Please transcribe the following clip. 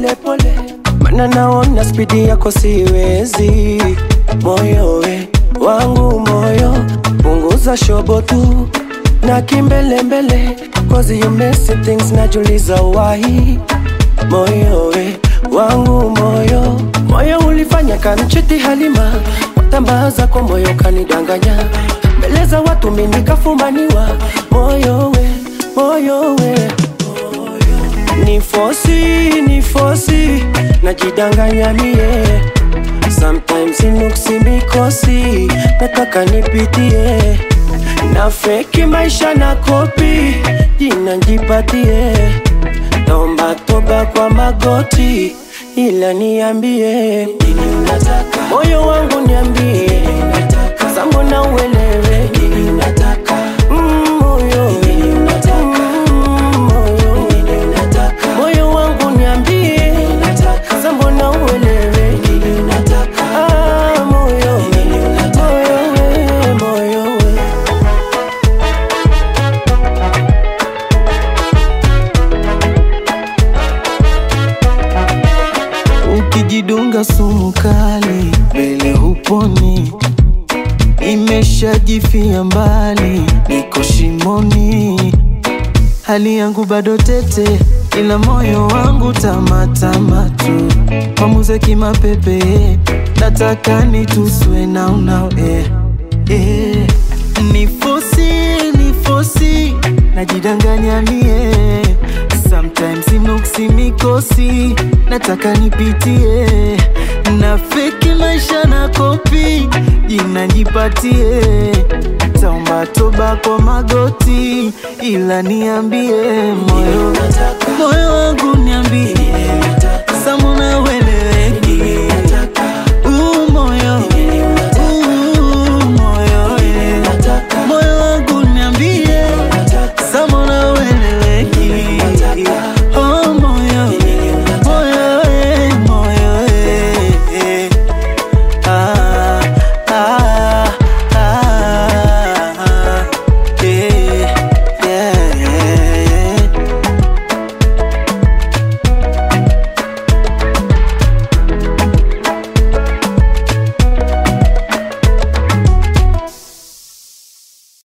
pole pole, mana naona spidi yako siwezi. Moyo we wangu moyo, punguza shobo tu na kimbelembele, cause you messy things, najuliza why. Moyo we wangu moyo, moyo ulifanya kanchiti Halima, watambaza kwa moyo kanidanganya, mbele za watu mimi nikafumaniwa. Moyo we moyo we ni fosi ni fosi najidanganya mie sometimes inuksi mikosi nataka nipitie na feki maisha na kopi jina njipatie naomba toba kwa magoti ila niambie nini unataka moyo wangu niambie sambona uelewe nini unataka mm, moyo Mm, moyo moyo wangu niambie sambona uelewe Ah, moyo moyo we moyo we Ukijidunga sumu kali mbele huponi, imeshajifia mbali, niko shimoni, hali yangu bado tete, ila moyo wangu tamatama tu, mamuze kimapepe, nataka nituswe na unao eh, eh. Nifosi, nifosi, najidanganya mie Sometimes inuksi mikosi, nataka nipitie na feki maisha na kopi, jina jipatie, taomba toba kwa magoti, ila niambie moyo, moyo wangu niambie